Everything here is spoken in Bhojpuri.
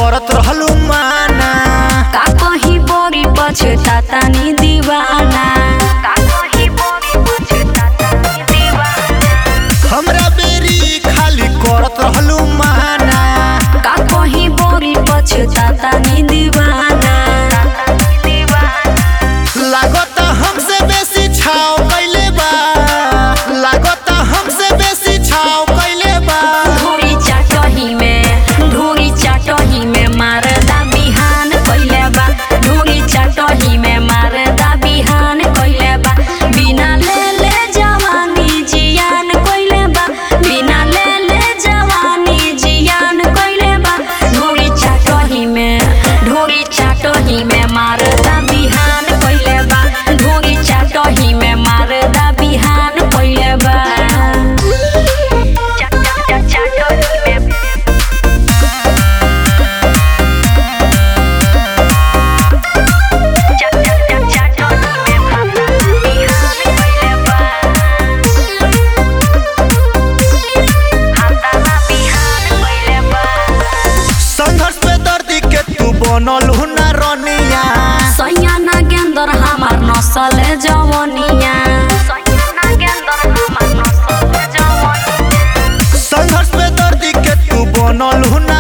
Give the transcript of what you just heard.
करत रहलू माना का कहीं बड़ी पछतातानी दीवाना का कहीं बड़ी पछतातानी दीवाना हमरा बेरी खाली करत रहलू माना का कहीं बड़ी पछतातानी दीवाना लागत हमसे बेसी छाव कैले बा लागत हमसे बेसी छाव कैले बा धूरी चाटही में धूरी चाटही में मारदा बिहान कइले बा धूरी चाटही में मारदा बिहान कइले बा बिना ले ले जवानी जियान कइले बा बिना ले ले जवानी जियान कइले बा धूरी चाटही में धूरी चाटही में मारदा बिहान कइले बा धूरी चाटही में मारदा बिहान कइले बा चा- चा- चा- चाटही में चा- चा- चा- चाटही में मारदा बिहान कइले बा मारदा बिहान कइले बा संघर्ष पे दर्दी के तू बनल हुना रनिया सैया नागेंदर हमार नसल जवनिया सैया नागेंदर हमार नसल जवनिया संघर्ष पे दर्दी के तू बनल हुना